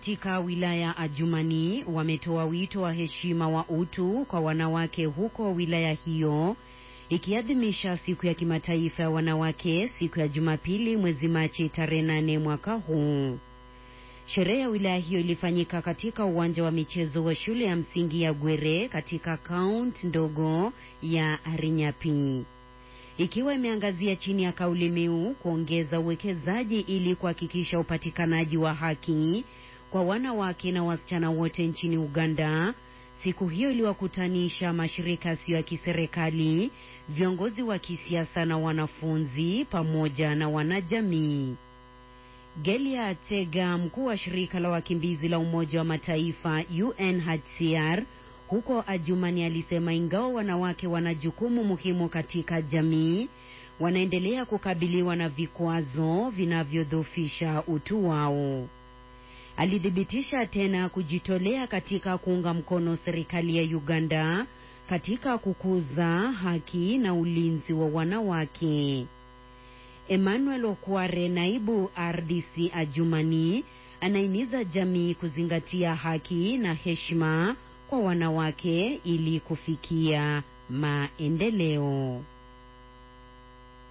katika wilaya Adjumani wametoa wito wa heshima wa utu kwa wanawake huko wilaya hiyo ikiadhimisha siku ya kimataifa ya wanawake siku ya Jumapili mwezi Machi tarehe nane mwaka huu. Sherehe ya wilaya hiyo ilifanyika katika uwanja wa michezo wa shule ya msingi ya Gwere katika kaunti ndogo ya Arinyapi, ikiwa imeangazia chini ya kauli mbiu kuongeza uwekezaji ili kuhakikisha upatikanaji wa haki kwa wanawake na wasichana wote nchini Uganda. Siku hiyo iliwakutanisha mashirika yasiyo ya kiserikali, viongozi wa kisiasa na wanafunzi pamoja na wanajamii. Gelia Tega, mkuu wa shirika la wakimbizi la Umoja wa Mataifa UNHCR huko Adjumani, alisema ingawa wanawake wana jukumu muhimu katika jamii, wanaendelea kukabiliwa na vikwazo vinavyodhoofisha utu wao. Alithibitisha tena kujitolea katika kuunga mkono serikali ya Uganda katika kukuza haki na ulinzi wa wanawake. Emmanuel Okware, naibu RDC Adjumani, anahimiza jamii kuzingatia haki na heshima kwa wanawake ili kufikia maendeleo.